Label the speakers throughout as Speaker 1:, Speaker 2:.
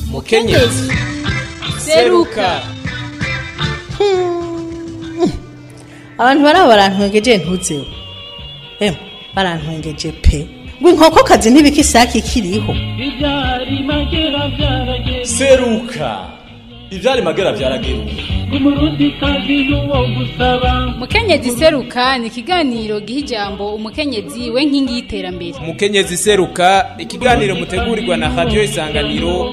Speaker 1: mukenyezi seruka
Speaker 2: abantu baraba barantwengeje ntuzeho emwe barantwengeje pe ngo inkokokazi ntibika isake ikiriho
Speaker 3: Ibyari magera byarageze
Speaker 1: seruka ivyari magera vyarageruka
Speaker 3: umurundi kazi n'uwo gusaba
Speaker 4: mukenyezi seruka ni ikiganiro giha ijambo umukenyezi we nkingi y'iterambere
Speaker 1: mukenyezi seruka ikiganiro mutegurirwa na radio isanganiro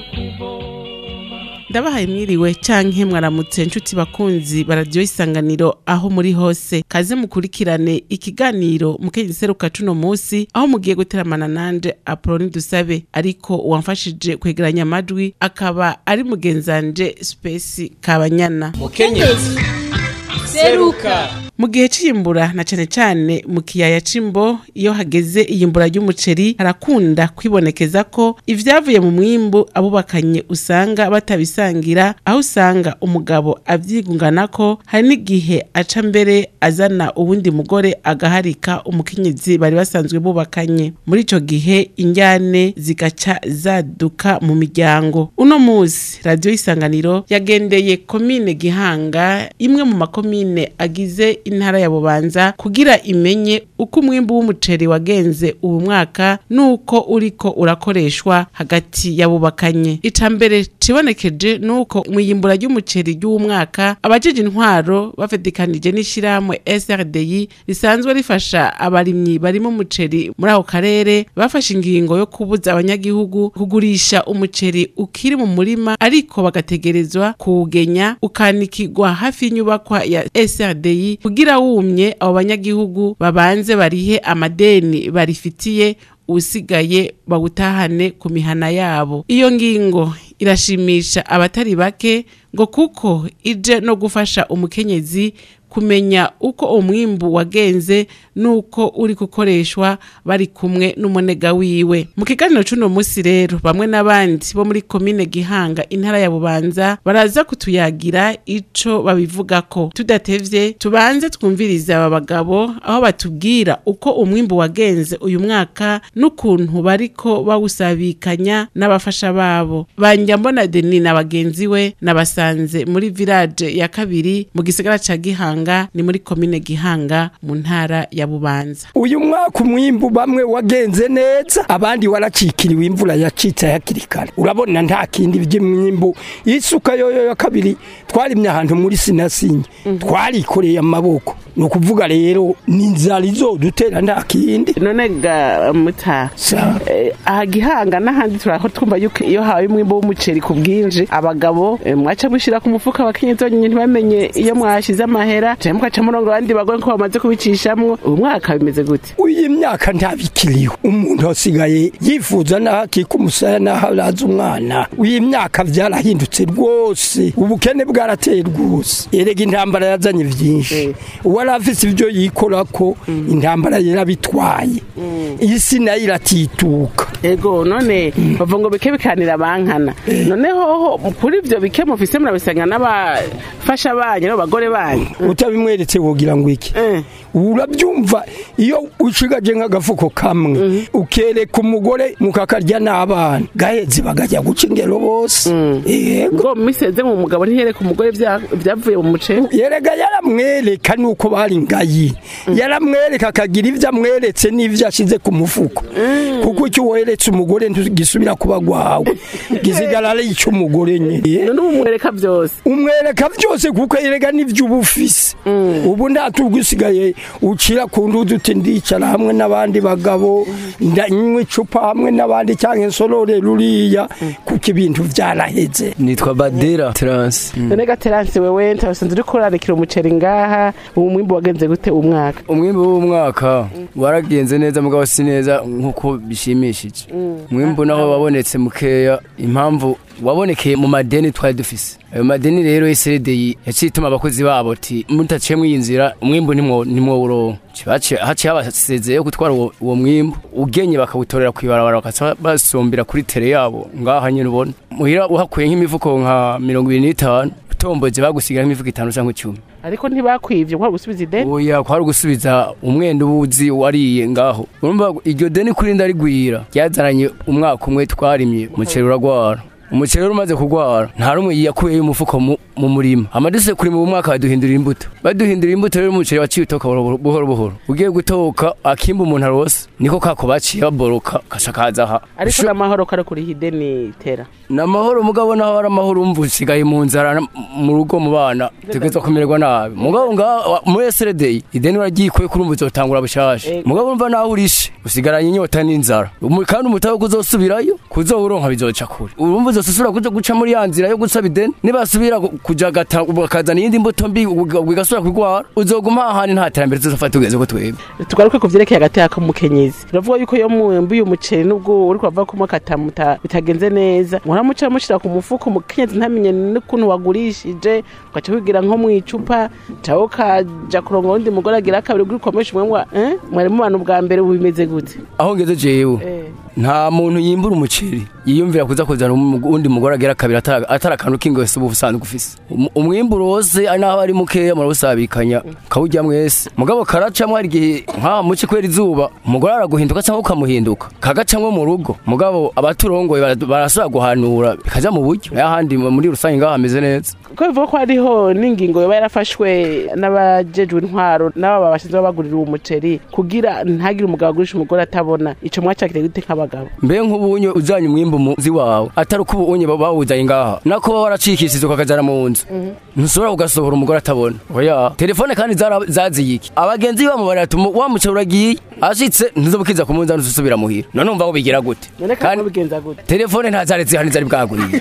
Speaker 5: ndabahaye mwiriwe canke mwaramutse nshuti bakunzi baradiyo isanganiro aho muri hose kaze mukurikirane ikiganiro mukenyezi seruka cuno musi aho mugiye guteramana nanje apoloni dusabe ariko uwamfashije kwegeranya amajwi akaba ari mugenzanje spesi kabanyana
Speaker 1: mukenyezi seruka
Speaker 5: mu gihe c'iyimbura na cane cane mu kiyaya c'imbo iyo hageze iyimbura ry'umuceri harakunda kwibonekeza ko ivyavuye mu mwimbu abubakanye usanga batabisangira aho usanga umugabo avyigunganako hari n'igihe aca mbere azana uwundi mugore agaharika umukenyezi bari basanzwe bubakanye muri ico gihe injyane zigaca zaduka mu miryango uno musi radiyo isanganiro yagendeye komine gihanga imwe mu makomine agize intara ya bubanza kugira imenye uko umwimbu w'umuceri wagenze ubu mwaka n'uko uriko urakoreshwa hagati y'abubakanye ica mbere cibonekeje n'uko mwiyimbura ry'umuceri ry'uwu mwaka abajeje intwaro bafedikanije n'ishirahamwe SRDI risanzwe rifasha abarimyi barimo umuceri muri ako karere bafashe ingingo yo kubuza abanyagihugu kugurisha umuceri ukiri mu murima ariko bagategerezwa kuwugenya ukanikigwa hafi y'inyubakwa ya SRDI kugira wumye abo banyagihugu babanze barihe amadeni barifitiye usigaye bawutahane ku mihana yabo iyo ngingo irashimisha abatari bake ngo kuko ije no gufasha umukenyezi kumenya uko umwimbu wagenze nuko uri gukoreshwa bari kumwe n'umunega wiwe mu kiganiro c'uno musi rero bamwe n'abandi bo muri komine gihanga intara ya bubanza baraza kutuyagira ico babivugako tudatevye tubanze twumvirize aba bagabo aho batubwira uko umwimbu wagenze uyu mwaka n'ukuntu bariko bawusabikanya n'abafasha babo banjyambona deni na bagenzi we nabasanze muri village ya kabiri mu gisagara ca gihanga ni muri komine gihanga mu ntara ya bubanza
Speaker 6: uyu mwaka umwimbu bamwe wagenze neza abandi waracikiriwe imvura yacitse hakiri kare urabona nta kindi by'imwimbu isuka yoyo ya kabiri twarimye ahantu muri sinasinye twarikoreye amaboko ni ukuvuga rero ni inzara izodutera nta kindi
Speaker 7: none ga muta
Speaker 6: Sa.
Speaker 7: eh, aha gihanga n'ahandi turaho twumva yuko iyo hawe umwimbo w'umuceri ku bwinshi abagabo eh, mwaca mushira ku mufuka abakenyezi bonyine ntibamenye iyo mwashize amahera canke mukaca murongo abandi bagore ko bamaze kubicishamwo ubu mwaka bimeze gute
Speaker 6: uyu myaka ntabikiriho umuntu asigaye yifuza n'aho akika umusaya n'aho araza umwana uyu myaka byarahindutse rwose ubukene bwarateye rwose erega intambara yazanye byinshi uwari afise ibyo yikora ko intambara yarabitwaye isi nayo iratituka
Speaker 7: ego none bavuga ngo bike bikanira bankana none hoho kuri ivyo bike mufise murabisanga n'abafasha banyu n'abagore banyu
Speaker 6: utabimweretse wogira ngo iki
Speaker 7: Eh.
Speaker 6: urabyumva iyo ushigaje nk'agafuko kamwe ukereka umugore mukakarya n'abana gaheze bagajya guca ingero bose yego
Speaker 7: ngo miseze mu mugabo ntihereka umugore vya- vyavuye mu muceri
Speaker 6: yerega yaramwereka nuko bari ngayi yaramwereka akagira ibyo amweretse n'ibyo ashize ku mufuko kuko icyo weretse umugore ntigisubira kuba gwawe gisigara ari icy'umugore nyine
Speaker 7: none ubu mwereka vyose
Speaker 6: umwereka byose kuko yerega n'ibyo uba ufise ubu ntatubwo usigaye ucira ku nduzi uti ndicara hamwe n'abandi bagabo ndanywa icupa hamwe n'abandi cyangwa insorore ruriya kuko ibintu byaraheze
Speaker 8: nitwa badera taransi
Speaker 7: none gateranse wewe ntabasanze uriko urarekera umuceri ngaha ubu mwimbu wagenze gute uwu mwaka
Speaker 8: umwimbu w'umwaka waragenze neza mugabo si neza nk'uko bishimishije umwimbu naho wabonetse mukeya impamvu wabonekeye mu madeni twari dufise ayo madeni rero SRDI yaciye ituma abakozi babo ati mutaciye mw'iyi nzira umwimbu nimwo nimwo uronka Cibaciye- haciye habasezeye gutwara uwo uwo mwimbu ugenye bakawutorera kwibarabara bakaca basumbira kuri tere yabo ngaha nyine ubona muhira uhakuye nk'imifuko nka mirongo ibiri n'itanu utomboje bagusigira nk'imifuko itanu canke icumi
Speaker 7: ariko ntibakwivye kwa gusubiza ideni
Speaker 8: oya kwari gusubiza umwenda ubuzi wariye ngaho urumva iryo deni kuri ndarigwira ryazaranye umwaka umwe twarimye umuceri uragwara umuceri rero umaze kugwara nta rumwe yakuyeyo umufuko mu- mu murima amaduse kuri mu mwaka baduhindurira imbuto baduhindurira imbuto rero umuceri waciye utoka buhoro buhoro buhoro ugiye gutoka akimba umuntu arose niko kako baciye baboroka kashakaza aha
Speaker 7: ariko n'amahoro kari kuri hideni tera
Speaker 8: ni amahoro mugabo naho ari amahoro umva usigaye mu nzara na- mu rugo mu bana tugeza kumererwa nabi mugabo ngaha muri eseredeyi ideni uragikuye kurumva uzotangura bushasha
Speaker 7: Eh.
Speaker 8: mugabo urumva naho urishe usigaranye inyota n'inzara Umu- kandi umutahe kuzosubirayo kuzoburonka bizoca kure urumva uzosubira kuja guca muri ya nzira yo gusaba ideni nibasubira ku- kuja gata bakazana iyindi mbuto mbi uga- ugasubira kwigwara uzoguma ahandi nta terambere tuzofata tugeze ko twebwe
Speaker 7: tugaruke ku vyerekeye hagati y'akamukenyezi turavuga yuko iyo mwembuye umuceri n'ubwo uri kuva kumwe katamuta bitagenze neza muramuca mushira ku mufuko umukenyezi ntamenye n'ukuntu wagurishije ugaca wigira nko mu icupa cawe ukaja kurongora undi mugore agira kabiri uri kwamesha umwe mwa eh mwari mubana ubwa mbere ubu bimeze gute
Speaker 8: aho ngeze jewe
Speaker 7: eh
Speaker 8: nta muntu yimbura umuceri yiyumvira kuza kuzana umu- undi mugore agera kabiri atara atari akantu k'ingwese uba usanzwe ufise Um- umwimburo wose ari naho ari mukeya murawusabikanya kawujya mwese mugabo karacamwo hari igihe nka muci kubera izuba umugore araguhinduka cyangwa ukamuhinduka kagacamwo mu rugo mugabo abaturongoye bara- barasubira guhanura bikaja mu buryo n'ahandi muri rusange ngaho hameze neza
Speaker 7: ko bivuga ko hariho n'ingingo yoba yarafashwe n'abajejwe intwaro n'aba bashinzwe babagurira uwo muceri kugira ntagire umugabo agurisha umugore atabona ico mwacakire gute nk'abagabo
Speaker 8: mbe nk'ubunye ujanye umwimbu muzi wawe atari uko ubunye bawuzanye ngaha nako baba waracikishije ukakajana mu nzu ntushobora kugasohora umugore atabona oya telefone kandi zara- zaziye iki abagenzi bamubarira ati "Umu- wa muceri uragiye ashitse ntuzobukiza ku munzani usubira muhira none umva bigira gute
Speaker 7: none kandi bigenza gute
Speaker 8: telefone ntazari zihari zari bwaguriye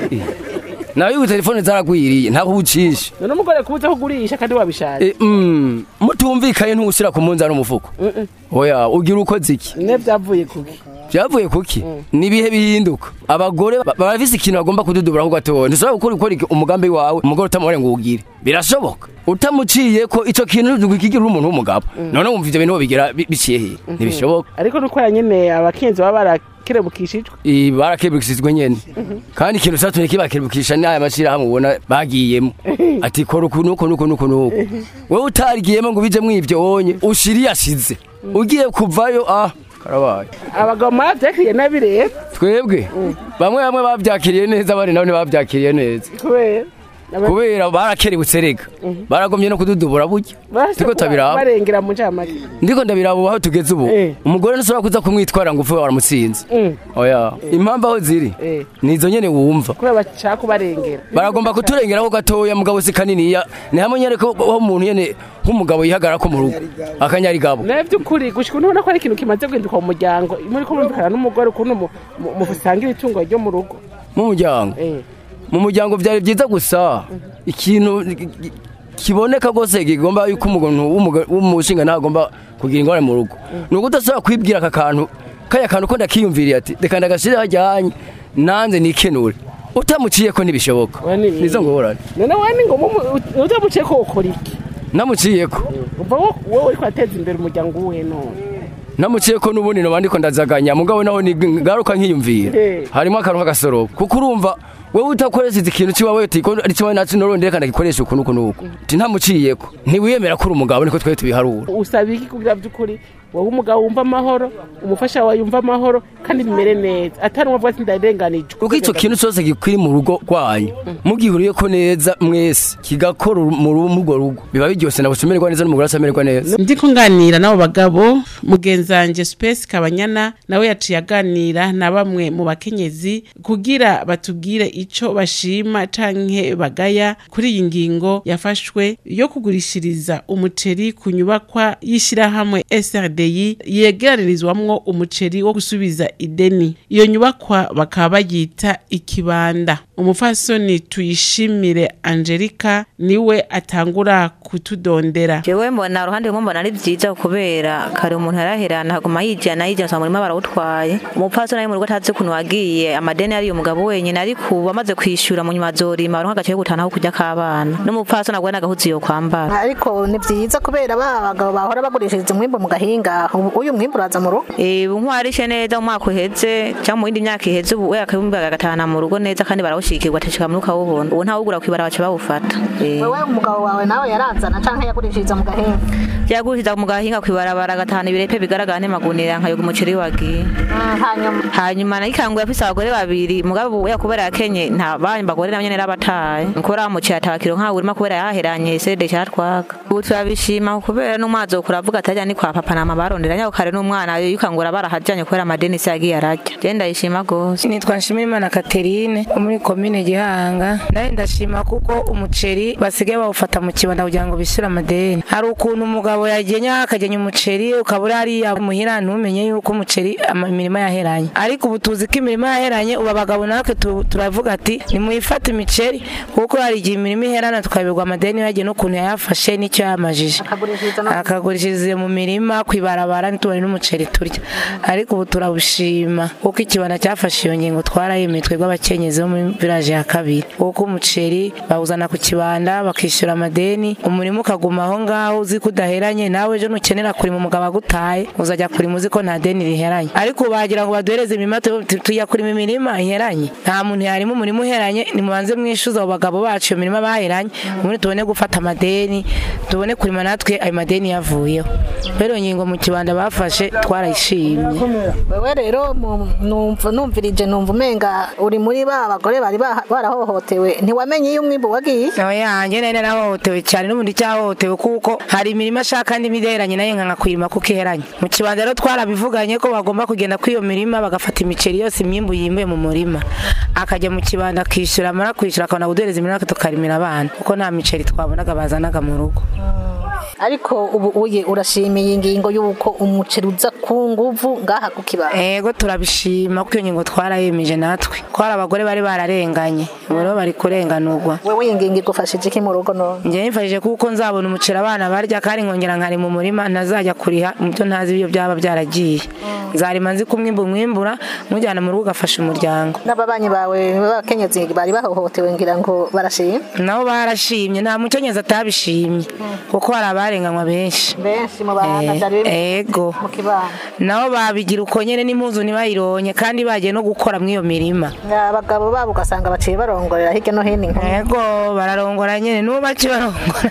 Speaker 8: nawe ubu telefone zaragwiriye ntaho ucisha
Speaker 7: none umugore kubuza kugurisha kandi wabishatse
Speaker 8: E, mm, mutumvikaye ntushyira ku munzani umufuko oya ugira ukoze iki
Speaker 7: ne byavuye kuki
Speaker 8: byavuye kuki ni ibihe bihinduka abagore ba- barafise ikintu bagomba kududuburaho gatoya ntushobora gukora gukora iki- umugambi wawe umugore utamubare ngo uwugire birashoboka utamuciye ko ico kintu kigira umuntu w'umugabo none wumva ivyo bintu bigira bi- biciye hehe ntibishoboka
Speaker 7: ariko nuko ya nyene abakenzi baba barakerebukishijwe
Speaker 8: I- barakebukishijwe nyene kandi ikintu catumye kibakebukisha n'aya mashirahamwe ubona bagiyemo ati kora uku nuko nuko nuko nuko wewe utarigiyemo ngo ubijemwo ivyo wonye ushiriye ashize ugiye kuvayo ah karabaye
Speaker 7: abagabo mwavyakiriye nabi rero
Speaker 8: twebwe bamwe bamwe babyakiriye neza abandi nabo ntibabyakiriye neza
Speaker 7: kubera Aba-
Speaker 8: kubera barakerebutse rega baragomye no kududubura burya
Speaker 7: barashaka
Speaker 8: ndiko tabiraba
Speaker 7: barengera mu ncamake
Speaker 8: ndiko ndabiraba ubu aho tugeze ubu
Speaker 7: Eh.
Speaker 8: umugore ntushobora kuza kumwitwara ngo upfe waramutsinze
Speaker 7: Mm.
Speaker 8: oya impamvu aho ziri
Speaker 7: Eh.
Speaker 8: nizo nyene wumva
Speaker 7: kubera bashaka kubarengera
Speaker 8: baragomba kuturengeraho gatoya mugabo si kaniniya ni hamwe nyene ko aho umuntu nyene nk'umugabo yihagarara ko mu rugo akanyarigabo
Speaker 7: nawe by'ukuri gushika ntubona ko ari ikintu kimaze guhinduka mu muryango muri ko mumvikana n'umugore ukuntu mu- mu- musangira itungo ryo mu rugo
Speaker 8: mu muryango
Speaker 7: Eh.
Speaker 8: mu muryango byari byiza gusa ikintu ki- kiboneka rwose kigomba yuko umuntu w'umuga- w'umushinga ntagomba kugira ingorane mu rugo ni uko udashobora kwibwira aka kantu kaya kantu ko ndakiyumviriye ati reka ndagashire hajyanye nanze nikenure utamuciye ko ntibishoboka
Speaker 7: Oya, ni-
Speaker 8: nizo ngorane
Speaker 7: none wani ngo utamuciye ko ukora iki
Speaker 8: namuciye ko
Speaker 7: umva wo- wowe uriko ateza imbere umuryango uwuhe none
Speaker 8: namuciye ko n'ubundi noba ndiko ndazaganya mugabo naho ni ngaruka nkiyumvira
Speaker 7: Eh.
Speaker 8: harimo akantu k'agasorobo kuko urumva wewe utakoresheje ikintu kiwawe uti ko ari kimwe nacu norondera kandi gikoresha uku nuku nuku uti ntamuciyeko ntiwiyemera ko uri umugabo niko twari tubiharura
Speaker 7: usaba iki kugira by'ukuri wowe umugabo wumva amahoro umufasha wawe yumva amahoro kandi bimere neza atari umwe avuga ati ndarenganijwe
Speaker 8: kuko icyo kintu cyose gikwiri mu rugo rwanyu mugihuriye ko neza mwese kigakora mu ru- muri urwo rugo biba biryoshye nawe umererwa neza n'umugore asamererwa neza
Speaker 5: ndiko nganira n'abo bagabo mugenzange space kabanyana nawe yaciye aganira na bamwe mu bakenyezi kugira batubwire ico bashima canke bagaya kuri iyi ngingo yafashwe yo kugurishiriza umuceri ku nyubakwa y'ishirahamwe SRDI yegeranirizwamwo umuceri wo gusubiza ideni iyo nyubakwa bakaba bayita ikibanda umufasoni tuyishimire Angelica niwe atangura kutudondera
Speaker 9: jewe mbona uruhande rumwe mbona ari vyiza kubera kare umuntu yaraherana haguma yijana yijana usanga umurima barawutwaye umupfasoni ari mu rugo atazi ukuntu wagiye amadeni ariyo umugabo wenyine ariko ubu amaze kwishura mu nyuma azorima aronka agace ko gutanaho kurya k'abana n'umupfasoni agwa n'agahuzi yo kwambara
Speaker 10: ariko ni byiza kubera ba bagabo bahora bagurishiriza umwimbo mu gahinga umenga ubu- uyu mwimbu uraza mu rugo
Speaker 9: Eh, ubu nkwarishe neza mu mwaka uheze cyangwa mu yindi myaka iheze ubu we akabumbi bagatahana mu rugo neza kandi barawushikirwa atashika muri ukawubona ubu ntawugura kwibara baca bawufata Eh.
Speaker 10: wewe umugabo wawe nawe yarazana canke yagurishiriza mu gahinga
Speaker 9: yagurishiriza mu gahinga kwibarabara agatahana ibirepe bigaragara n'emagunira nkayoga umuceri wagiye
Speaker 10: hanyuma
Speaker 9: hanyuma nayo ikanguye afise abagore babiri mugabo ubu yakubera yakenye nta bandi bagore nabo nyene rabataye nkora muciye atabakiro nkawe urimo kubera yaheranye sede cyatwaka ubu turabishima kubera n'umwazi wo kuravuga atajya ni kwa papa nama barondera nyako kare n'umwana yikangura barahajanye kubera amadeni se yagiye arajya je ndayishima gose
Speaker 11: nitwa nshimirimana katerine wo muri komine gihanga nawe ndashima kuko umuceri basigaye bawufata mu kibanda kugira ngo bishyure amadeni hari ukuntu umugabo yagenya akagenya umuceri ukaba uri hariya muhira ntumenye yuko umuceri ama- imirima yaheranye ariko ubu tuzi ko imirima yaheranye ubu abagabo natwe tu- turavuga ati nimuyifate imiceri kuko hari igihe imirima iherana tukabirwa amadeni yagiye n'ukuntu yayafashe n'icyo yamajije akagurishiriza mu mirima ku ibarabara ntitubone n'umuceri turya ariko ubu turabushima kuko ikibanda cyafashe iyo ngingo twarayemeye twebwe abakenyezi bo muri village ya kabiri kuko umuceri bawuzana ku kibanda bakishyura amadeni umurima ukaguma aho ngaho uzi ko udaheranye nawe ejo nukenera kurima umugabo agutaye uzajya kurima uzi ko nta deni riheranye ariko ubu bagira ngo baduhereze imirima tu- tu- tujya kurima imirima iheranye nta muntu yarima umurima uheranye nimubanze mwishyuza abo bagabo bacu iyo mirima baheranye ubundi tubone gufata amadeni tubone kurima natwe ayo madeni yavuyeho rero iyo ngingo mu kibanda bafashe twarayishimye
Speaker 10: wewe rero mu- numva numvirije numva umenga uri muri ba bagore bari baha- barahohotewe ntiwamenye iyo umwimbu wagiye
Speaker 11: yanjye nari narahohotewe cyane n'ubundi cyahohotewe kuko hari imirimo ashaka n'indi iheranye nayo nkanga kuyirima kuko iheranye mu kibanza rero twarabivuganye ko bagomba kugenda kuri iyo mirima bagafata imiceri yose imyimbu yimbuye mu murima akajya mu kibanda akishyura amara kwishyura akabona guduhereza imirima tukarimira abana kuko nta miceri twabonaga bazanaga mu rugo
Speaker 10: ariko ubu uye urashimiye ingingo y'uko umuceri uza ku nguvu ngaha ku kibanda
Speaker 11: ego turabishima kuko iyo ngingo twarayemeje natwe ko hari abagore bari bararenganye ubu rero bari kurenganurwa
Speaker 10: wewe iyi ngingo igufashije iki mu rugo none
Speaker 11: njye nifashije kuko nzabona umuceri abana barya kandi nkongera nkari mu murima ntazajya kuriha mu byo ntazi ibyo byaba byaragiye nzarima nzi ko umwimbu umwimbura mujyana mu rugo ugafasha umuryango
Speaker 10: n'ababanyi bawe b'abakenyezi bari bahohotewe ngira ngo barashima
Speaker 11: nabo barashimye nta mukenyezi atabishimye kuko hari abarenganywa benshi
Speaker 10: benshi mu bana
Speaker 11: Eh,
Speaker 10: byari biri
Speaker 11: ego
Speaker 10: mu kibanda
Speaker 11: nabo babigira uko nyene n'impuzu ntibayironye kandi bagiye no gukora muri iyo mirima
Speaker 10: abagabo babo ugasanga baciye barongorera hirya no hino inkumi
Speaker 11: ego bararongora nyene n'ubu bakibarongora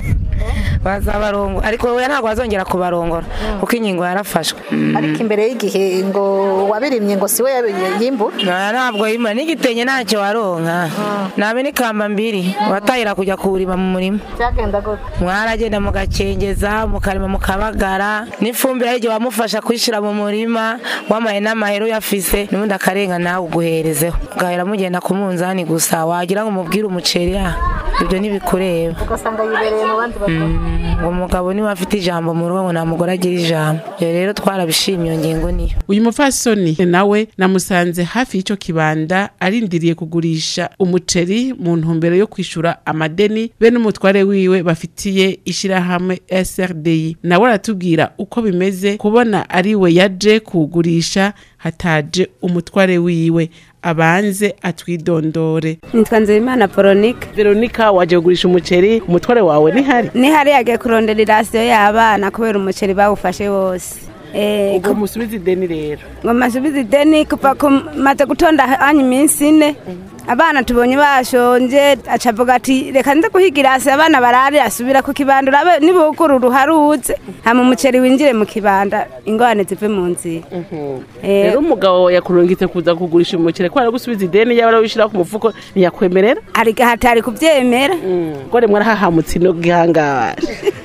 Speaker 11: bazabarongora ariko we ntabwo bazongera kubarongora kuko ingingo yarafashwe
Speaker 10: ariko imbere y'igihe ngo wabirimye ngo siwe yabi- yimbura
Speaker 11: Oya, ntabwo yimura n'igitenge ntacyo waronka nabe n'ikamba mbiri watahira kujya kuwurima mu murima
Speaker 10: byagenda gute
Speaker 11: mwaragenda mugakengeza mukarima mukabagara n'ifumbire hari igihe wamufasha kuyishyira mu murima wamaye n'amahera uyafise n'ubundi akarenga nawe uguherezeho ugahera mugenda ku munzani gusa wagira ngo umubwire umuceri ah, ibyo ntibikureba
Speaker 10: ugasanga yibereye mu bandi bagore
Speaker 11: ngo umugabo niwe afite ijambo mu rugo ngo nta mugore agira ijambo ibyo rero twarabishimye iyo ngingo niyo
Speaker 5: uyu mupfasoni nawe namusanze hafi y'icyo kibanda arindiriye kugurisha umuceri mu ntumbero yo kwishyura amadeni be n'umutware wiwe bafitiye ishyirahamwe SRDI nawe aratubwira uko bimeze kubona ari we yaje kuwugurisha hataje umutware wiwe abanze atwidondore
Speaker 12: nitwa nzeyimana veronica
Speaker 5: veronica waje kugurisha umuceri umutware wawe ntihari
Speaker 12: nihari yagiye kurondera irasiyo y'abana kubera umuceri bawufashe wose Eh,
Speaker 5: ubwo musubize ideni rero
Speaker 12: ngo masubize ideni kuva ku maze gutonda hanya iminsi ine abana tubonye bashonje acavuga ati reka nze guhiga irasi abana barare asubira ku kibanda urabe nibuguru ruharuze hama umuceri winjire mu kibanda ingorane zive mu nzira Eh,
Speaker 5: rero umugabo yakurungitse kuza kugurisha umuceri kubera gusubiza ideni yaba arawushyira ku mufuko ntiyakwemerera
Speaker 12: hari hatari kubyemera
Speaker 5: ngo rimwe arahahamutse ino gihangara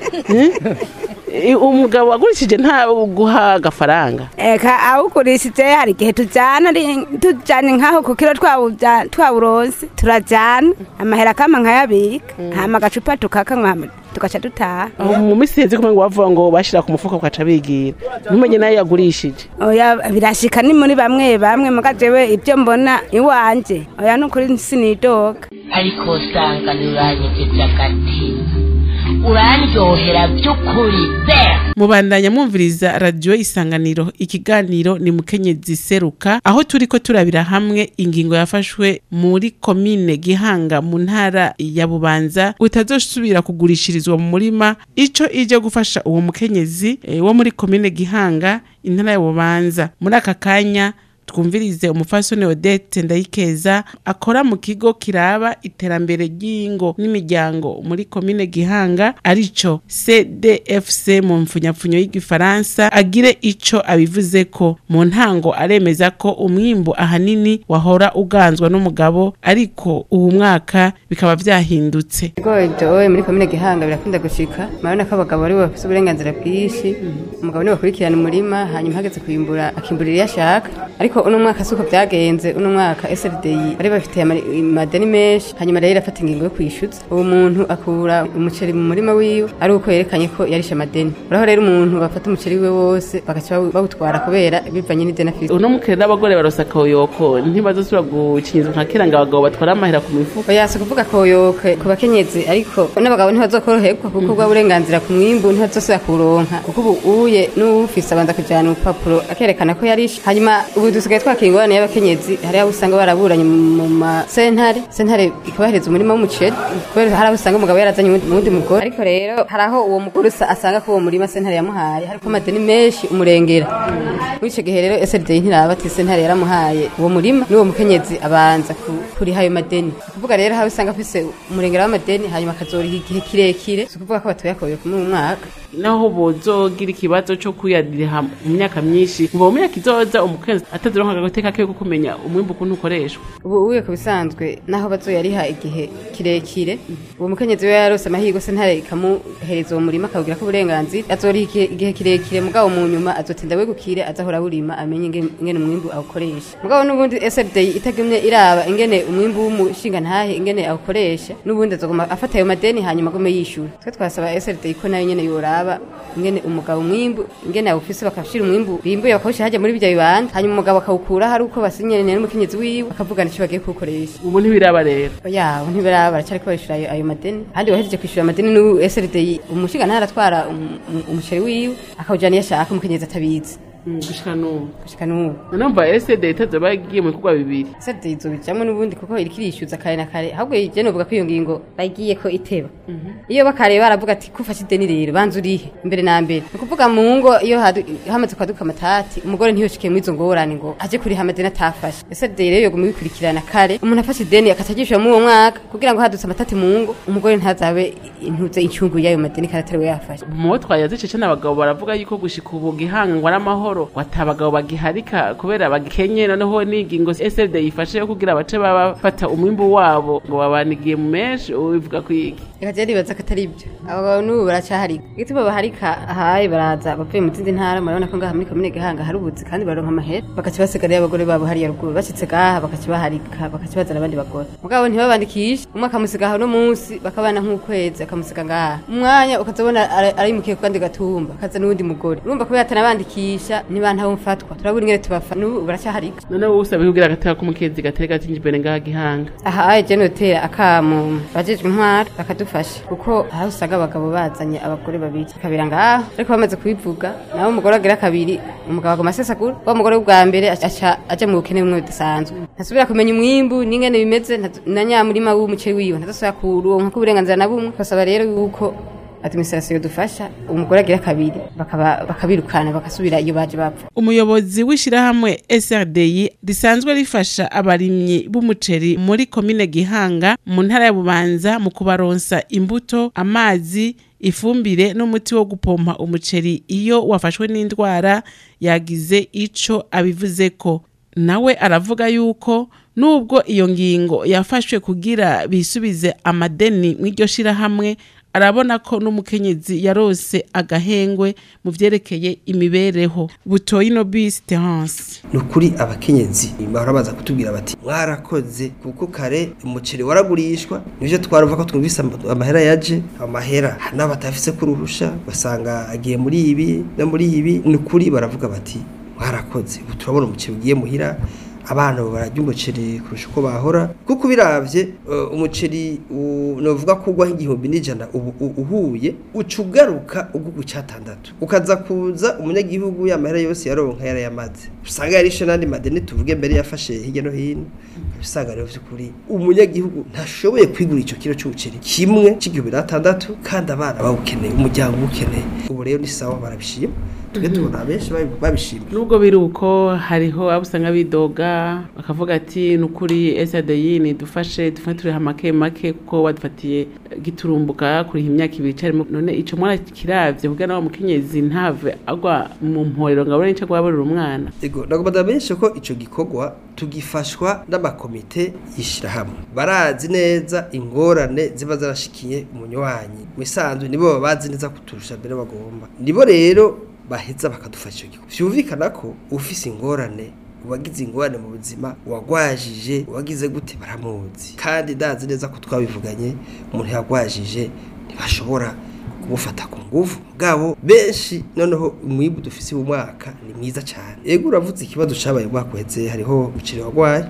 Speaker 5: Eh, umugabo wagurishije nta guha agafaranga
Speaker 12: eka awugurishije hari igihe tujyana ari- tujyanye nk'aho ku kiro twawujya- twawuronse turajyana amahera kama nkayabika hama agacupa tukakanywa tugaca dutaha
Speaker 5: aho mu minsi iheze kumwe ngo bavuga ngo bashyira ku mufuka ugaca bigira ntumenye nayo yagurishije
Speaker 12: oya birashika ni muri bamwe bamwe muga jewe ibyo mbona iwanje oya nukuri sinidoga
Speaker 13: ariko usanga ntiuranyegeje agatima urandyohera by'ukuri be
Speaker 5: mubandanya mwumviriza radiyo isanganiro ikiganiro ni mukenyezi seruka aho turi ko turabira hamwe ingingo yafashwe muri komine gihanga mu ntara ya bubanza utazosubira kugurishirizwa mu murima ico ije gufasha uwo mukenyezi eh, wo muri komine gihanga intara ya bubanza muri aka kanya twumvirize umufasoni Odette Ndayikeza akora mu kigo kiraba iterambere ry'ingo n'imiryango muri komine Gihanga arico CDFC mu mfunyapfunyo y'igifaransa agire ico abivuze ko mu ntango aremeza ko umwimbu ahanini wahora uganzwa n'umugabo ariko uwu mwaka bikaba vyahindutse
Speaker 14: Ibigori byowe muri komine Gihanga birakunda gushika murabona ko abagabo ari bo bafite uburenganzira bwinshi umugabo niwe bakurikirana umurima hanyuma hageze kuyimbura akimburira iyo ashaka ariko uno mwaka suko byagenze uno mwaka SFDI bari bafite amadeni menshi hanyuma rero afata ingingo yo kwishyuza uwo muntu akura umuceri mu murima wiwe ari uko yerekanye ko yarishe amadeni uraho rero umuntu bafata umuceri wiwe wose bagaca bawu- bawutwara kubera bivanye n'ideni afite
Speaker 5: uno mukere n'abagore barosa koyoko ntibazosubira gukinyizwa nka kera ngo abagabo batwara amahera ku mifuka
Speaker 14: yasi kuvuga koyoke ku bakenyezi ariko n'abagabo ntibazokoroherwa kuko bwa burenganzira ku mwimbu ntibazosubira kuronka kuko ubu uye n'uwufise abanza kujana urupapuro akerekana ko yarishe hanyuma ubu dusigaye twakira ingorane y'abakenyezi hari abo usanga baraburanye mu masentare sentare ikabahereza umurima w'umuceri kubera hari abo usanga umugabo yarazanye uwundi uwundi mugore ariko rero hari aho uwo mugore usa- asanga ko uwo murima sentare yamuhaye hariko amadeni menshi umurengera muri icyo gihe rero SLD ntiraba ati sentare yaramuhaye uwo murima n'uwo mukenyezi abanza ku- kuriha ayo madeni ni ukuvuga rero aho usanga afise umurengera w'amadeni hanyuma akazoriha igihe kirekire si ukuvuga ko batoyakoye muri uyu mwaka
Speaker 5: naho bozogira ikibazo cyo kuyadiriha mu myaka myinshi ngo mu myaka izoza umukenzi atazironka agateka ke ko kumenya umwimbu ukuntu ukoreshwa
Speaker 14: ubu uye ku bisanzwe naho bazoyariha igihe kirekire uwo mukenyezi we yarose amahirwe sentare ikamuhereza uwo murima akawugira ko uburenganzira azoriha igihe- igihe kirekire mugabo mu nyuma azotinda wegukire azahora awurima amenye inge- ingene umwimbu awukoresha mugabo n'ubundi SFD itagumye iraba ingene umwimbu w'umushinga ntahe ingene awukoresha n'ubundi azoguma afata ayo madeni hanyuma agume yishura twe twasaba SFD ko nayo nyene yoraba ingene umugabo umwimbu ingene awufise bakashira umwimbu bimbuye bakawushira hajya muri bijya bibanza hanyuma umugabo akawukura hari uko basinyanye n'umukenyezi wiwe bakavugana icyo bagiye kuwukoresha
Speaker 5: ubu ntibiraba rero
Speaker 14: yaho ntibiraba baracyari kubishura ayo, ayo madeni kandi wahejeje kwishyura amadeni n'ubu SRD umushinga ntaratwara um- um- umuceri wiwe akawujana iyo ashaka umukenyezi atabizi
Speaker 5: gushika n'ubu
Speaker 14: gushika n'ubu
Speaker 5: numva SD itazoba yagiye mu bikorwa bibiri
Speaker 14: SRD izobijamwo n'ubundi kuko iriko irishyuza kare na kare ahubwo je novuga ko iyo ngingo bagiye ko iteba iyo bakare baravuga ati kufashe ideni rero banza urihe imbere na mbere ni ukuvuga mu ngo iyo hadu- hamaze kwaduka amatati umugore ntiyoshike muri izo ngorane ngo aje kuriha amadeni atafashe SRD rero yoguma bikurikirana kare umuntu afashe ideni akatajishura muri uwo mwaka kugira ngo hadutse amatati mu ngo umugore ntazabe intuze incungu y'ayo madeni kandi atariwe yafashe
Speaker 5: mu bo twayaze cece n'abagabo baravuga yuko gushika ubu gihangwa n'amahoro wata abagabo bagiharika kubera bagikenye noneho n'ingingo SLD yifashe yo kugira abace baba bafata umwimbu wabo ngo babanigiye mu menshi ubivuga ku iki
Speaker 14: reka je nibaza ko atari ibyo abagabo n'ubu baracaharika igituma baharika ahaye baraza bavuye mu zindi ntara murabona ko ngaha muri komine gihanga hari ubuzi kandi baronka amahera bakaca basigara abagore babo hariya ruguru bashitse gaha bakaca baharika bakaca bazana abandi bagore mugabo ntibabandikishe umwe akamusiga aho no munsi bakabana nk'ukwezi akamusiga ngaha umwanya ukazabona ara- arayimukiye ku kandi gatumba akaza n'uwundi mugore urumva kubera atanabandikisha nibantaho mfatwa turabura ingene tubafa n'ubu baracaharika
Speaker 5: noneho wowe usaba kugira agateka k'umukenzi gatari gatinje imbere ngaha gihanga
Speaker 14: aha aye je notera akamu bajejwe intwara bakadufasha kuko aho usanga abagabo bazanye abagore babiri kabira ngaho ariko bamaze kubivuga nawe umugore agira kabiri umugabo agoma asesagura wa mugore w'ubwa mbere aca aja mu bukene bumwe budasanzwe ntasubira kumenya umwimbu n'ingene bimeze ntazo- na nyamurima w'umuceri wiwe ntazosubira kuronka ko uburenganzira na bumwe basaba rero yuko administration dufasha umugore agira kabiri bakaba bakabirukana bagasubira iyo baje bapfa
Speaker 5: umuyobozi w'ishyirahamwe SRDI risanzwe rifasha abarimyi b'umuceri muri komine Gihanga mu ntara ya Bubanza mu kubaronsa imbuto amazi ifumbire n'umuti wo gupompa umuceri iyo wafashwe n'indwara yagize ico abivuze ko nawe aravuga yuko nubwo iyo ngingo yafashwe kugira bisubize amadeni mw'iryo shirahamwe arabona ko n'umukenyezi yarose agahengwe mu vyerekeye imibereho butoyi no bisi terence
Speaker 15: ni ukuri abakenyezi bahora baza kutubwira bati mwarakoze kuko kare umuceri waragurishwa nivyo twaruva ko twumvise am- amahera yaje amahera hari n'abatafise kuruhusha basanga agiye muri ibi no muri ibi ni ukuri baravuga bati mwarakoze ubu turabona umuceri ugiye muhira abana bararya umuceri kurusha uko bahora kuko biravye uh, umuceri u- novuga ko ugwa nk'igihumbi n'ijana ubu u- uhuye uca ugaruka ugugu cyatandatu ukaza kuza umunyagihugu yamahera yose yaronka yarayamaze usanga yarishe n'andi madeni tuvuge mbere yafashe hirya no hino usanga rero vy'ukuri umunyagihugu ntashoboye kwigura ico kiro c'umuceri kimwe c'igihumbi n'atandatu kandi abana bawukeneye umuryango uwukeneye ubu rero ni sawa barabishima twe tubona benshi babi- babishima
Speaker 5: nubwo biri uko hariho abo usanga bidoga bakavuga ati ni ukuri SADI nidufashe dufate turiha make make kuko wadufatiye giturumbuka kuriha imyaka ibiri icarimo none ico mwana kiravye kugira nawe mukenyezi ntave agwa mu mporero ngo abone ico agwaburira umwana
Speaker 15: Ego, nagomba benshi ko ico gikorwa tugifashwa n'amakomite yishirahamwe. Barazi neza ingorane ziba zarashikiye umunywanyi. Misanzwe nibo baba bazi neza kuturusha mbere bagomba. Nibo rero baheza bakadufasha ico gikorwa. Vyumvikana ko ufise ingorane uwagize ingorane mu buzima wagwajije uwagize gute baramuzi kandi ndazi neza ko twabivuganye umuntu yagwajije ntibashobora kumufata ku nguvu bwabo benshi noneho umwibu dufise mu mwaka ni mwiza cyane yego uravuze ikibazo cabaye mu mwaka uheze hariho umuceri wagwaye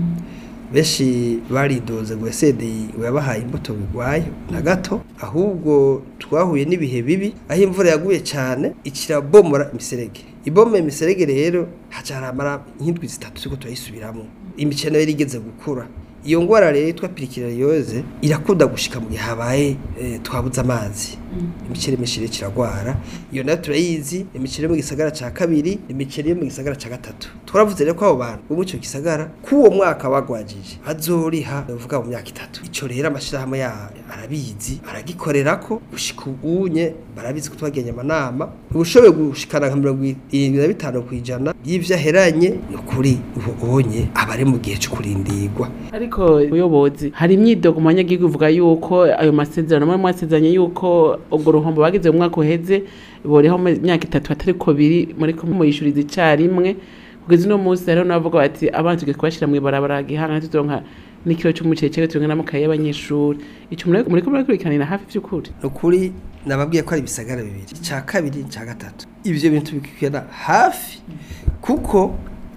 Speaker 15: benshi baridoze ngo esedeye yabahaye imbuto bigwaye na gato ahubwo twahuye n'ibihe bibi aho imvura yaguye cyane ikirabomora imiserege ibomora imiserege rero haca haramara nk'indwi zitatu turiko turayisubiramo imicene yari igeze gukura iyo ngwara rero yitwa pirikirariyoze irakunda gushika mu gihe habaye eh, twabuze amazi imiceri myinshi rero kiragwara iyo nayo turayizi imiceri yo mu gisagara ca kabiri imiceri yo mu gisagara ca gatatu twaravuze rero ko abo bantu bo mu ico gisagara k'uwo mwaka bagwajije bazoriha bavuga mu myaka itatu ico rero amashirahamwe ya arabizi aragikorerako gushika ubunye barabizi ko twagenye amanama ubushoboye gushikana nka mirongo irindwi na bitanu kw'ijana y'ivyo aheranye ni ukuri ubu ubonye aba ari mu gihe co kurindirwa
Speaker 5: ariko ubuyobozi hari imyidogo mu banyagihugu ivuga yuko ayo masezerano mwe mwasezeranye yuko ubwo ruhombo bagize mu mwaka uheze boriho mu myaka itatu atariko biri muri ko muyishuriza icarimwe kugeza uno munsi rero navuga bati abana tugiye kubashira mw'ibarabara gihanga tuzoronka n'ikiro c'umuceri cyewe turonka n'amakaye y'abanyeshuri ico muri muriko murakurikiranira hafi vy'ukuri
Speaker 15: ni ukuri nababwiye ko ari ibisagara bibiri icya kabiri icya gatatu ibyo bintu bikwikirana hafi kuko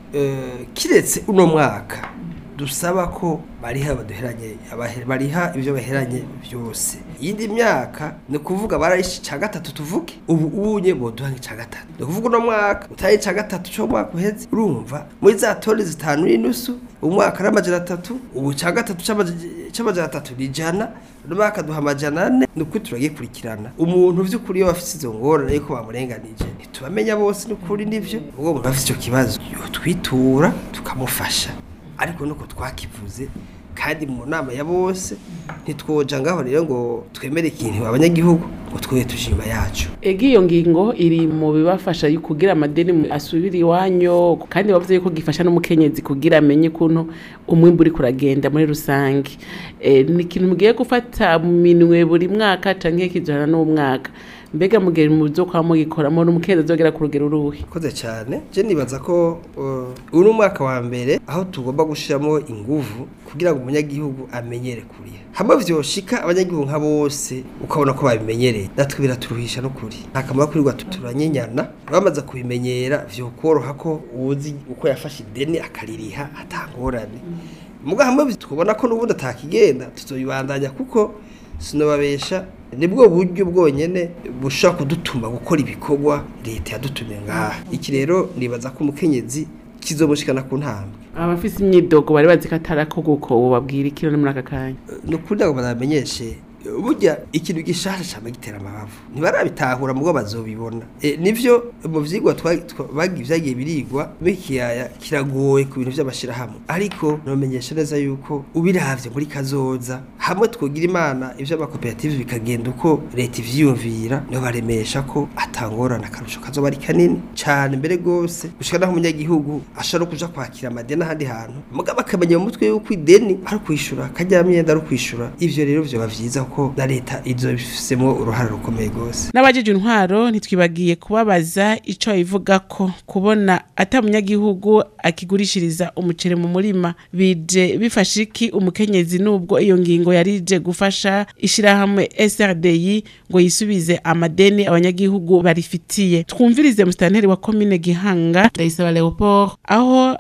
Speaker 15: eh, kiretse uno mwaka dusaba ko bariha baduheranye abahe- bariha ibyo baheranye byose iyindi myaka ni ukuvuga bararishe icya gatatu tuvuge ubu ubunye boduha nk'icya gatatu ni ukuvuga uno mwaka utaye icya gatatu cyo mu mwaka uheze urumva muri za toni zitanu n'inusu umwaka ari amajana atatu ubu icya gatatu c'amaja- c'amajana atatu ni ijana uno mwaka duha amajana ane ni ukuri turagikurikirana umuntu vy'ukuri iyo bafise izo ngorane yuko bamurenganije ntitubamenya bose ni ukuri nivyo ubwo umuntu afise ico kibazo yotwitura tukamufasha ariko nuko twakivuze kandi mu nama ya bose ntitwoja ngaho rero ngo twemere ikintu abanyagihugu ngo twoye tuje inyuma yacu
Speaker 5: ega iyo ngingo iri mu bibafasha yu- kugira amadeni mu- asubire iwanyu kandi bavuze yuko gifasha n'umukenyezi kugira amenye ukuntu umwimbu uri kuragenda muri rusange e, ni ikintu mugiye gufata mu minwe buri mwaka canke kizohana n'umwaka mbega mugihe muzo kwa mugikoramo n'umukenyezi azogera ku rugero uruhe
Speaker 15: koze cyane je nibaza ko uh, uyu ni umwaka wa mbere aho tugomba gushiramo inguvu kugira ngo umunyagihugu amenyere kuriha hamwe vyoshika abanyagihugu nka bose ukabona ko babimenyereye natwe biraturuhisha n'ukuri nta kamaro kurirwa turanyenyana bamaze kubimenyera vyokoroha ko uzi uko yafashe ideni akaririha atangorane muga hamwe tukubona ko n'ubundi atakigenda tuzoyibandanya kuko sinobabesha nibwo buryo bwonyene bushobora kudutuma gukora ibikorwa leta yadutumye ngaha iki rero nibaza ko umukenyezi kizomushikana ku ntambwe
Speaker 5: abafise imyidogo bari bazi ko atarakorwa uko babwira ikiro ni muri aka kanya
Speaker 15: ni ukuri ngo bazamenyeshe burya ikintu gishasha cyane gitera amabavu ntibarabitahura mubwo bazobibona e, nivyo mu vyigwa twa- twa- bagiye vyagiye birigwa bikiyaya kiragoye ku bintu vy'amashirahamwe ariko nomenyesha neza yuko ubiravye muri kazoza hamwe twogira imana ivyo amakoperative bikagenda uko leta ivyiyumvira niho baremesha ko atangorana akarusho kazoba ari kanini cane mbere gose gushika naho umunyagihugu ashobora no kuja kwakira amadeni ahandi hantu mugabo akamenya mu mutwe yuko ideni ari ukwishura kajya myenda ari ukwishura ivyo rero vyoba vyiza ko na leta izobifisemo uruhare rukomeye gose
Speaker 5: n'abajeje intwaro ntitwibagiye kubabaza ico bivuga ko kubona ata munyagihugu akigurishiriza umuceri mu murima bije bifasha iki umukenyezi nubwo iyo ngingo yarije gufasha ishirahamwe SRDI ngo yisubize amadeni abanyagihugu barifitiye twumvirize musitanteri wa komine Gihanga Ndayisaba Leopold aho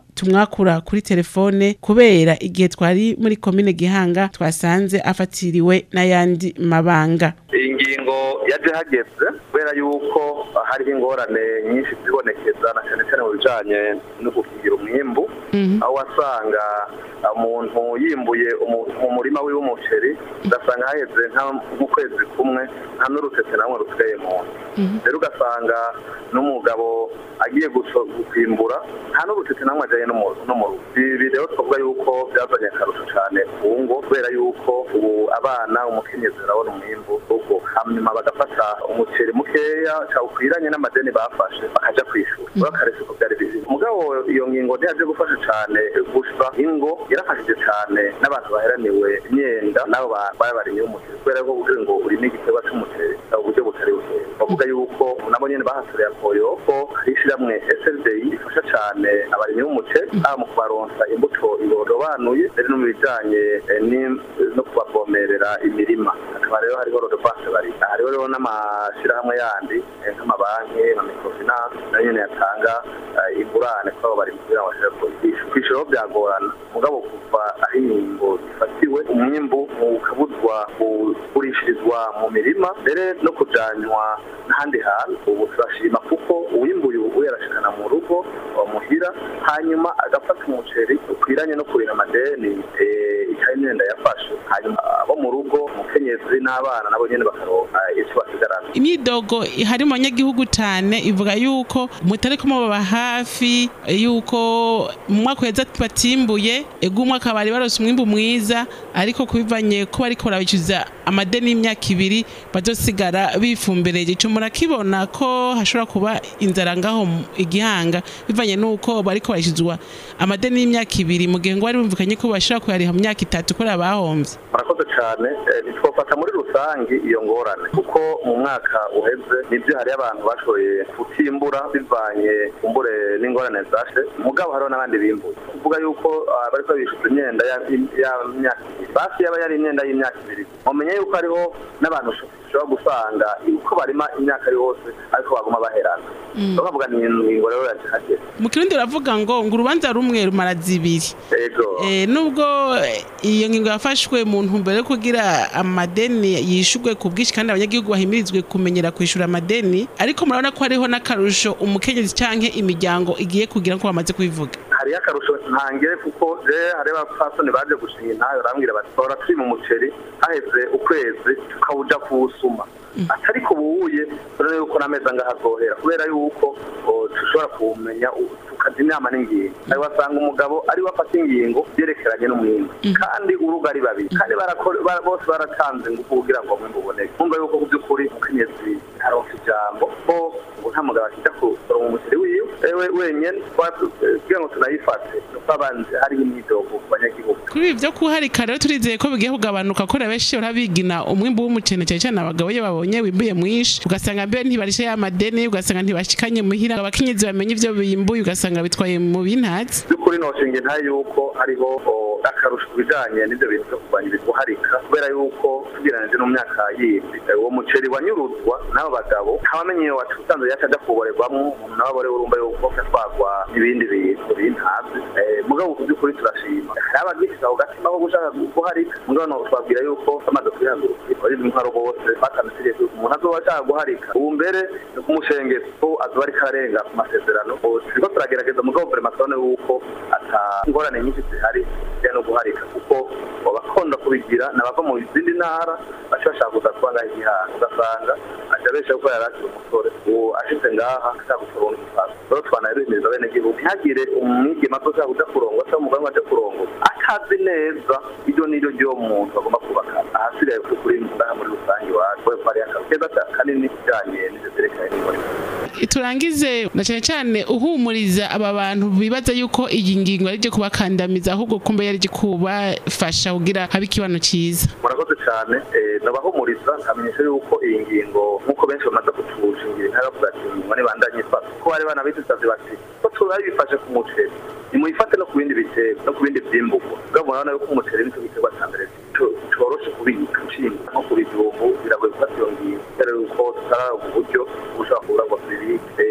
Speaker 5: tumwakura kuri telefone kubera igihe twari muri komine gihanga twasanze afatiriwe n'ayandi mabanga
Speaker 16: iyi ngingo yaje hageze kubera yuko hariho ingorane nyinshi zibonekeza na cyane cyane mu bijanye no gukingira umwimbu aho wasanga umuntu yimbuye umu- mu murima wiwe umuceri ugasanga haheze nka- nk'ukwezi kumwe nta n'urutete namwe rusigaye mu nzu rero ugasanga n'umugabo agiye guso- kwimbura nta n'urutete namwe ajyanye no mu- no mu rugo ibi rero twavuga yuko byazanye akarusho cyane ku ngo kubera yuko ubu abana umukenyezi arabona umwimbu ubwo hanyuma bagafata umuceri mukeya cyawukwiranye n'amadeni bafashe bakaja kwishura rero akarese ko byari bizima mugabo iyo ngingo ntiyaje gufasha cyane gusa ingo yarafashije cyane n'abantu baheraniwe imyenda n'abo ba- baba barimye umuceri kubera ko kugira ngo urime igiterwa c'umuceri mu buryo butari bukeya bavuga yuko nabo nyene bahasoreye akoyo ko hari ishiramwe SLDI rifasha cyane abarimyi b'umuceri haba mu kubaronsa imbuto irobanuye ndetse no mu bijanye eh, ni- no kubavomerera imirima hakaba rero hariho rodovance bari hariho rero n'amashirahamwe yandi eh, nk'amabanki nka microfinance nayo nyene yatanga eh, ingurane kuri abo bari kugira ngo bashobore kuyigisha kwishuraho byagorana mugabo kuva aho inkingo zifatiwe umwimbu ukabuzwa kugurishirizwa mu mirima mbere no kujanywa n'ahandi hantu ubu turashima kuko uwimbuye ubu yarashikana mu rugo bamuhira hanyuma agafata umuceri ukwiranye no kurira amadeni eh, ikaye imyenda yafashe hanyuma abo mu rugo umukenyezi n'abana nabo nyene bakaronka icyo basigarana
Speaker 5: imyidogo ihari mu banyagihugu cyane ivuga yuko mutari kumubaba hafi yuko mu mwaka uheze batimbuye ego umwaka bari barose umwimbu mwiza ariko kubivanye ko bariko barabicuza amadeni y'imyaka ibiri bazosigara bifumbereje ico murakibona ko hashobora kuba inzara ngaho mu igihanga bivanye nuko bariko barishizwa amadeni y'imyaka ibiri mu gihe ngo bari bumvikanye ko bashobora kuyariha mu myaka itatu kubera bahomvye
Speaker 16: murakoze cyane eh, ntitwofata muri rusange iyo ngorane kuko mu mwaka uheze nibyo hariyo abantu bashoboye kutimbura bivanye kumbure n'ingorane zashe mugabo hariho n'abandi bimbuye kuvuga yuko ah, bariko bishuza imyenda ya- y'imyaka ibiri basi yaba yari imyenda y'imyaka ibiri mumenye yuko hariho n'abantu ushobora gusanga uko barima imyaka yose ariko baguma baherana
Speaker 5: Mm.
Speaker 16: bakavuga ni ingingo rero yaje hageze
Speaker 5: mu kirundi baravuga ngo ngo urubanza rumwe rumara zibiri
Speaker 16: ego
Speaker 5: Eh, nubwo eh, iyo ngingo yafashwe mu ntumbero yo kugira amadeni yishurwe ku bwinshi kandi abanyagihugu bahimirizwe kumenyera kwishura amadeni ariko murabona ko hariho n'akarusho umukenyezi canke imiryango igiye kugira ko bamaze kubivuga
Speaker 16: hariyo akarusho ntangere kuko je hariho abapfasoni baje gushinga intayo barambwira bati bahora turi mu muceri haheze ukwezi tukawuja kuwusuma atari ko buwuye rero yuko n'amezi angaha azohera kubera yuko o, dushobora kuwumenya u- tukaja inama n'ingingo ari wasanga umugabo ari we afata ingingo byerekeranye n'umwimbu kandi urugo ari babiri kandi barakora- bara- bose baratanze ngufu kugira ngo umwimbu uboneke kumva yuko ku by'ukuri umukenyezi aronka ijambo ko ubu nta mugabo akijya kusoroma umuceri wiwe ewe wenyene twatu- eh, kugira ngo tunayifate nuko abanze hariho imyidogo ku banyagihugu
Speaker 5: kuri ibi byo kuharika rero turizeye ko bigiye kugabanuka ko benshi barabigina umwimbu w'umucene cyane cyane abagabo iyo babonye wimbuye mwinshi ugasanga mbere ntibarishe ya madeni ugasanga ntibashikanye muhira abakenyezi bamenye ibyo bimbuye ugasanga bitwaye mu bintatsi
Speaker 16: by'ukuri noshinga nta yuko hariho o, akarusho ku bijanye n'ibyo bintu byo kurwanya ibiguharika kubera yuko tugereranije no mu myaka yindi eh, uwo muceri wanyuruzwa n'abo bagabo ntawamenye iyo wacu usanzwe yaca ajya kuwuborerwamwo umuntu nawe abore urumva yuko atwagwa n'ibindi bintu bintazi Eh, mugabo ku by'ukuri turashima hari abagifite ako gatima ko gushaka guharika mugabo no twabwira yuko bamaze kwihagurukira bari intwaro bose batanze itegeko yuko umuntu azoba ashaka guharika ubu mbere ni kumushengeza ko azoba ariko ararenga ku masezerano Ubu turiko turagerageza mugabo vrema turabona yuko ata ingorane nyinshi zihari zijyanye no guharika kuko abakunda kubigira ni abava mu zindi ntara baca bashaka kuza kuba ngaho igihanga ugasanga aja benshi kuko yari akiri umusore ubu ashitse ngaha ashaka kuronka igifaso rero twanabihimiriza bene gihugu ntihagire umwigema azoshaka kuja kurongwa cyangwa umugabo aje kurongwa atazi neza iryo n'iryo ry'uwo muntu bagomba kubaka ahasigaye kuri kuri ngaha muri rusange iwacu ko hari akazi keza kanini kijanye n'ivyo vyerekanye n'imibonano
Speaker 5: turangize na cyane cyane uhumuriza aba bantu bibaza yuko iyi ngingo ari ryo kubakandamiza ahubwo kumbe yari ryo kubafasha kugira habe ikibano cyiza
Speaker 16: murakoze cyane eh, nabahumuriza nkamenyesha yuko iyi ngingo nk'uko benshi bamaze kutushingira intara bavuga ati ngo nibandanye ifata kuko bari banabidusavye bati ko turabifashe ku muceri nimuyifate no ku bindi biterwa no ku bindi vyimburwa ubwo murabona yuko umuceri nicyo giterwa ca mbere co- coroshe kubika nshinga nko ku bijumbu biragoye gufata iyo ngingo kubera yuko tutararonka uburyo bushobora kubura ngo tubibike Eh,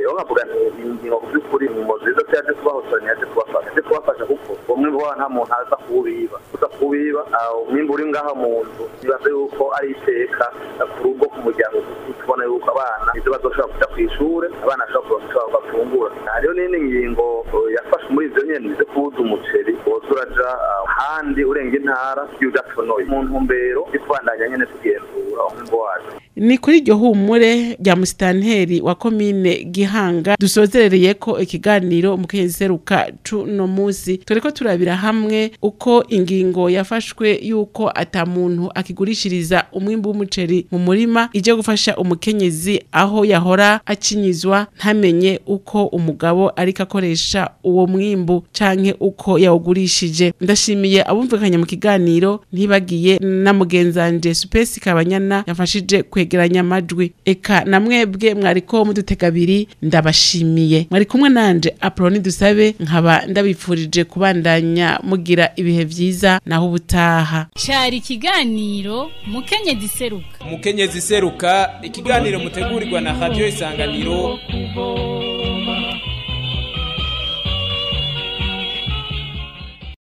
Speaker 16: rero nkavuga nti iyi ngingo ku by'ukuri ni ingingo nziza ko yaje kubahosora ntiyaje kubafasha yaje kubafasha kuko umwimbu wabo nta muntu aza kuwubiba uza kuwubiba ah, umwimbu uri ngaha mu nzu nibaze yuko ari iteka ah, ku rugo ku muryango kuko tubona yuko abana ibyo bazoshobora kuja ku ishure abana bashobora kuronka icyo bafungura hariho n'indi ngingo eh, yafashwe muri ivyo nyene zo kuwuza umuceri woza uraja ah, ahandi urenga intara iyo udatonoye mu ntumbero yo kubandanya nyene tugenzura umwimbu wacu
Speaker 5: ni kuri iryo humure rya musitanteri wa komine gihanga dusozerereye ko ikiganiro umukenyezi seruka cuno musi turiko turabira hamwe uko ingingo yafashwe yuko ata muntu akigurishiriza umwimbu w'umuceri mu murima ije gufasha umukenyezi aho yahora akinyizwa ntamenye uko umugabo ariko akoresha uwo mwimbu canke uko yawugurishije ndashimiye abumvikanye mu kiganiro ntibagiye na mugenzanje supesi kabanyana yafashije kwegeranya amajwi eka na mwebwe mwariko mudutega abiri ndabashimiye mwari kumwe nanje aproni dusabe nkaba ndabifurije kubandanya mugira ibihe vyiza naho ubutaha
Speaker 4: cyari ikiganiro mukenyezi seruka
Speaker 1: umukenyezi seruka ikiganiro mutegurirwa na radio isanganiro
Speaker 3: kubo